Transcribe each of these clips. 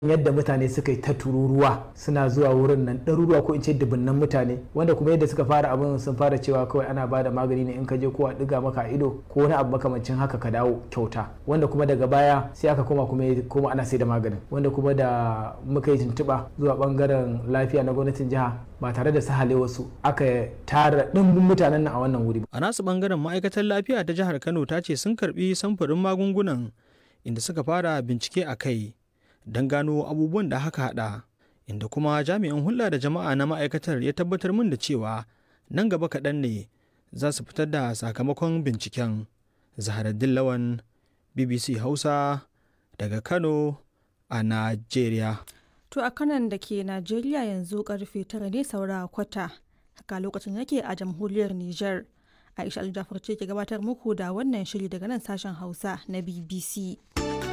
yadda mutane suka yi ta tururuwa suna zuwa wurin nan ɗaruruwa ko in ce dubunnan mutane wanda kuma yadda suka fara abin sun fara cewa kawai ana ba da magani ne in ka je ko a ɗiga maka ido ko wani abu makamancin haka ka dawo kyauta wanda kuma daga baya sai aka koma kuma kuma ana sai da maganin wanda kuma da muka yi tuntuɓa zuwa ɓangaren lafiya na gwamnatin jiha ba tare da sahale wasu aka tara ɗimbin mutanen nan a wannan wuri a nasu ɓangaren ma'aikatar lafiya ta jihar kano ta ce sun karɓi samfurin magungunan inda suka fara bincike a kai don gano abubuwan da haka hada inda kuma jami'in hulɗa da jama'a na ma'aikatar ya tabbatar min da cewa nan gaba kaɗan ne za su fitar da sakamakon binciken zaharaddin lawan bbc hausa daga kano a najeriya to a kanan da ke najeriya yanzu karfe tara ne saura kwata haka lokacin yake a jamhuriyar niger aisha aljafar ce ke gabatar muku da wannan shiri daga nan sashen hausa na bbc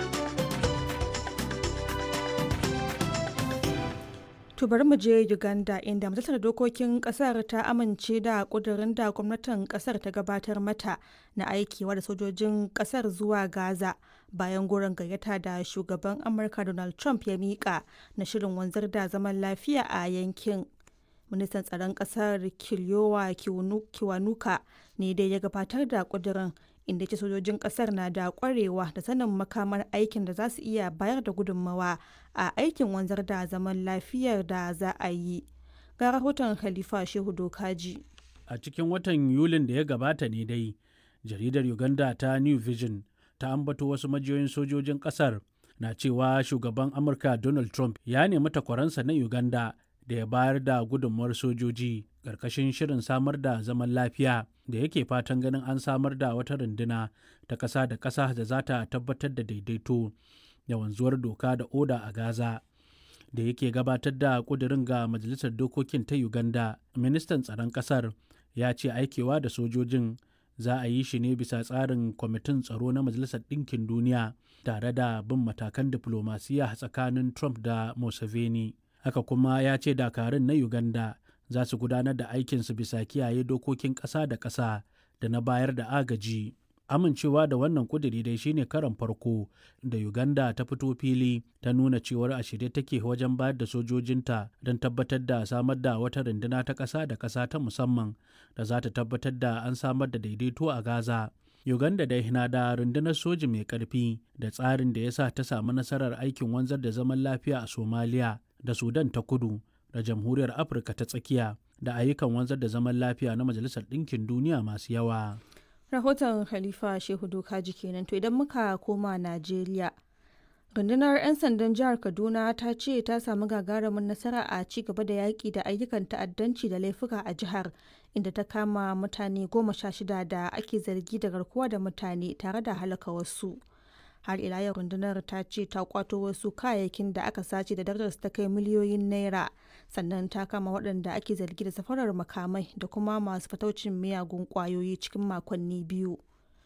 To bari mu je Uganda inda majalisar dokokin kasar ta amince da kudurin da gwamnatin kasar ta gabatar mata na aikewa da sojojin kasar zuwa Gaza bayan goron gayyata da shugaban Amurka Donald Trump ya mika na shirin wanzar da zaman lafiya a yankin. Ministan tsaron kasar Kiliyowa Kiwanuka ne dai ya gabatar da kudurin inda ce sojojin kasar na da kwarewa da sanin makamar aikin da za su iya bayar da gudunmawa a aikin wanzar da zaman lafiyar da za a yi ga rahoton khalifa shehu dokaji a cikin watan yulin da ya gabata ne dai jaridar uganda ta new vision ta ambato wasu majiyoyin sojojin kasar na cewa shugaban amurka donald trump ya nemi takwaransa na uganda da ya bayar da gudunmawar sojoji ƙarƙashin shirin samar da zaman lafiya da yake fatan ganin an samar da wata runduna ta ƙasa da ƙasa da za ta tabbatar da daidaito da wanzuwar doka da oda a Gaza. Da yake gabatar da ƙudurin ga Majalisar Dokokin ta Uganda, ministan tsaron ƙasar ya ce aikewa da sojojin za a yi shi ne bisa tsarin kwamitin tsaro na Majalisar Ɗinkin Duniya tare da bin matakan diflomasiya tsakanin Trump da Museveni. Haka kuma ya ce dakarun na Uganda za su gudanar da aikinsu bisa kiyaye dokokin ƙasa da ƙasa da na bayar da agaji. Amincewa da wannan kuduri dai shine karan farko da Uganda ta fito fili ta nuna cewar a shirye take wajen bayar da sojojinta don tabbatar da samar da wata runduna ta ƙasa da ƙasa ta musamman da za ta tabbatar da an samar da daidaito a Gaza. Uganda dai na da rundunar soji mai ƙarfi da tsarin da ya sa ta samu nasarar aikin wanzar da zaman lafiya a Somalia da Sudan ta kudu da jamhuriyar afirka ta tsakiya da ayyukan wanzar da zaman lafiya na majalisar ɗinkin duniya masu yawa rahoton khalifa shehu dokaji kenan to idan muka koma najeriya rundunar 'yan sandan jihar kaduna ta ce ta samu gagarumin nasara a ci gaba da yaƙi da ayyukan ta'addanci da laifuka a jihar inda ta kama mutane goma sha shida da ake zargi da garkuwa da mutane tare da halaka wasu har ila yau rundunar ta ce ta kwato wasu kayayyakin da aka sace da darajar ta kai miliyoyin naira sannan ta kama waɗanda ake zargi da safarar makamai da kuma masu fataucin miyagun kwayoyi cikin makonni biyu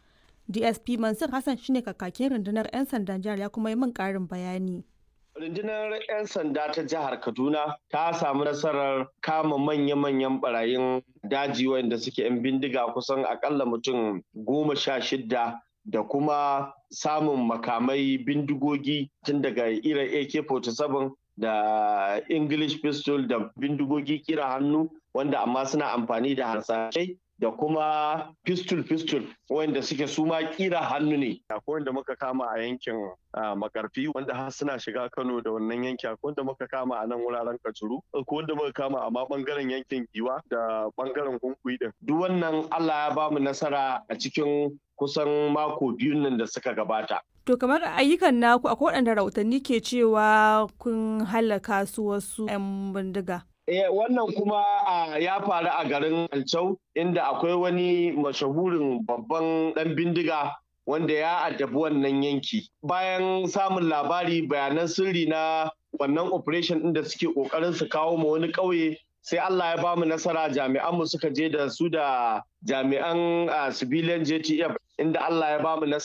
dsp mansur hassan shine kakakin rundunar 'yan sandan jihar ya kuma yi min ƙarin bayani Rundunar 'yan sanda ta jihar Kaduna ta samu nasarar kama manya-manyan barayin daji wanda suke 'yan bindiga kusan akalla mutum goma sha shidda da kuma samun makamai bindigogi tun daga irin AK-47 da English pistol da bindigogi kira hannu wanda amma suna amfani da harsashai da kuma pistol-pistol wanda suke suma kira hannu ne. Akwai wanda muka kama a yankin makarfi wanda har suna shiga Kano da wannan yanki akwai wanda muka kama a nan wuraren Kajuru akwai wanda muka kama a ma bangaren yankin Giwa da bangaren Hunkuyi din. Duk wannan Allah ya bamu nasara a cikin kusan mako biyun nan da suka gabata. To kamar ayyukan naku akwai waɗanda rahotanni ke cewa kun halaka su wasu 'yan bindiga. Eh, wannan kuma ya faru a garin Alcau inda akwai wani mashahurin babban ɗan bindiga wanda ya addabi wannan yanki. Bayan samun labari bayanan sirri na wannan operation ɗin da suke ƙoƙarin su kawo ma wani ƙauye sai Allah ya bamu nasara jami'anmu suka je da su da jami'an civilian JTF inda Allah ya bamu nasara